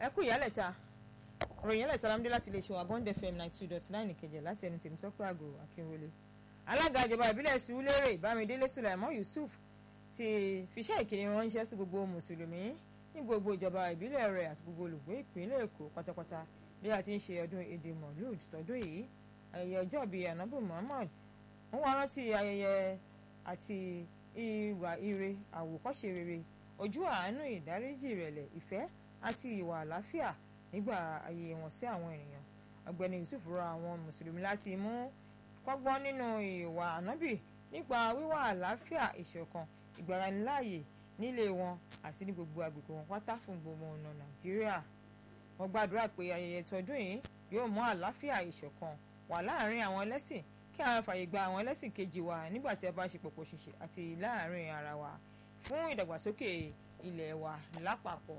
ẹ kú ìyálẹ̀ta ọ̀rọ̀ ìyálẹ̀ta lámúdé láti lè ṣe wà bond fm ninety two dot nine ìkẹjẹ láti ẹnu tèmi tọ́pẹ́ àgọ́ akínwọlé alága ìjọba ìbílẹ̀ sùúlérè bámidélé sùlẹ̀mọ́ yusuf ti fiṣẹ́ ìkíni ránṣẹ́ sí gbogbo mùsùlùmí ní gbogbo ìjọba ìbílẹ̀ rẹ̀ àti gbogbo olùgbé ìpínlẹ̀ èkó pátápátá bí a ti ń ṣe ọdún èdè mọ̀lúùd tọdún yìí ayẹyẹ ọjọ́ bíi anabu muhammad wọ́n wá rántí ayẹyẹ àti ìwà ire àwòkọ́ṣe rere ojú àánú ìdáríjì ìrẹ̀lẹ̀ ìfẹ́ àti ìwà àlàáfíà nígbà ayé wọn sí àwọn ènìyàn ọ̀gbẹ́ni yusuf rọ àwọn mùsùlùmí láti mú kọ́gbọ́n nínú ìwà ànábì nípa wíwà àlàáfíà ìṣọ̀kan ìgbàraniláàyè nílé wọn àti ní gbogbo agbègbè wọn pátá fún gbogbo ọ̀nà nàìjíríà wọ́n gbàdúrà pé ayẹyẹ tọdún yìí yóò mú àlàáfíà ìṣọ̀kan wà láàárín àwọn ẹlẹ́sìn kí a fàyè gba àwọn ẹlẹ́sìn kejì wa nígbà tí a bá ṣe pọ̀pọ̀ ṣìṣe àti láàárín ara wa fún ìdàgbàsókè ilẹ̀ wa lápapọ̀.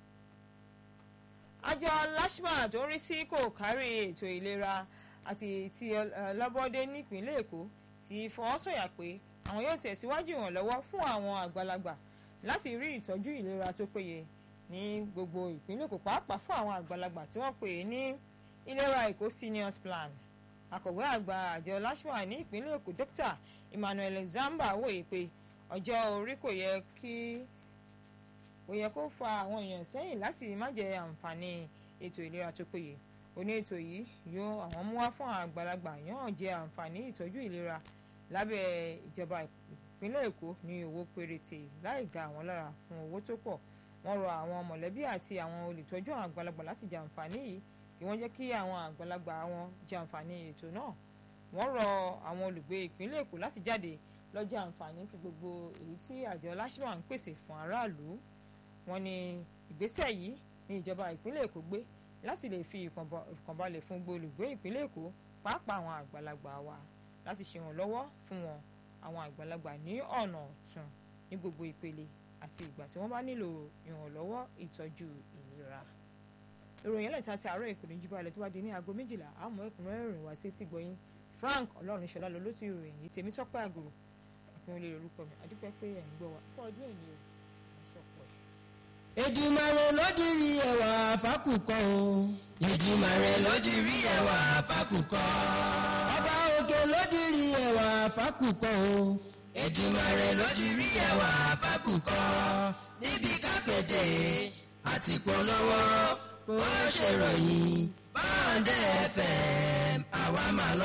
àjọ lashma tó ń rí sí kò kárí ètò ìlera àti ti ọlọ́bọ́dé nípínlẹ̀ èkó ti fọwọ́sọ̀yà pé àwọn yóò tẹ̀síwájú ìrànlọ́wọ́ fún àwọn àgbàlagbà láti rí ìtọ́jú ìlera tó péye ní gbogbo ìpínlẹ̀ èkó pàápàá fún àwọn àgbàlagbà tí wọ́n pè é ní ìlera èkó seniors plan akọ̀wé àgbà àjọ lashma ní ìpínlẹ̀ èkó dókítà emmanuel zamba wòye pé ọjọ́ orí kò yẹ kí kò yẹ kó fa àwọn èèyàn sẹ́yìn láti má jẹ àǹfààní ètò ìlera tó péye oní ètò yìí yóò àwọn mú wá fún àgbàlagbà yóò jẹ àǹfààní ìtọ́jú ìlera lábẹ́ ìjọba ìpínlẹ̀ èkó ní owó péréte láì ga àwọn lára fún owó tó pọ̀ wọ́n rọ àwọn mọ̀lẹ́bí àti àwọn olùtọ́jú àwọn àgbàlagbà láti jẹ àǹfààní yìí kí wọ́n jẹ́ kí àwọn àgbàlagbà wọn jẹ àǹfààní ètò náà wọ́n rọ àwọn olùgbé ìpínlẹ̀ èkó láti jáde lọ́jọ́ àǹfààní ti gbogbo èyí tí àjọ lashma ń pèsè fún aráàlú wọ́n ní ìgbésẹ̀ yìí ní ìjọba ìpínlẹ̀ èkó gbé láti lè fi ìkànbalẹ̀ fún gbogbo olùgbé ìpínlẹ̀ èkó pàápàá àwọn àgbàlagbà wa láti ṣèrànlọ́wọ́ fún wọn àwọn àgbàlagbà ní ọ̀nà ọ̀tun ní gbogbo ìpele àti ìgbà tí wọ́n bá nílò ìrànlọ́wọ́ ìtọ́jú ìlera ìròyìn ẹlẹ́ta ti àárọ̀ ìpínlẹ̀ jùbọ̀ alẹ́ tó bá di ní aago méjìlá àmọ́ ẹ̀kúnrẹ́rẹ́ ìrìn wá sí ti gbọ́yìn frank ọlọ́runṣọlá lọ ló ti ìròyìn yìí tèmi tọ́pẹ́ àgùrù àfihàn olè orúkọ mi àdúpẹ́ pé ẹ̀ ń gbọ́ wa fún ọdún èyí o àṣọpọ̀ ẹ̀. Èdùmàrè ló dirí ẹwà fákùkọ o. Èdùmàrè ló dirí ẹwà fákùkọ. Ọba òkè ló dirí ẹwà fákùkọ o. Èdùmàrè ló dirí ẹwà fákùkọ. Níbi kápẹ́tẹ̀ àti polówó ó ṣèròyìn báńdẹ̀ FM àwa máa lọ.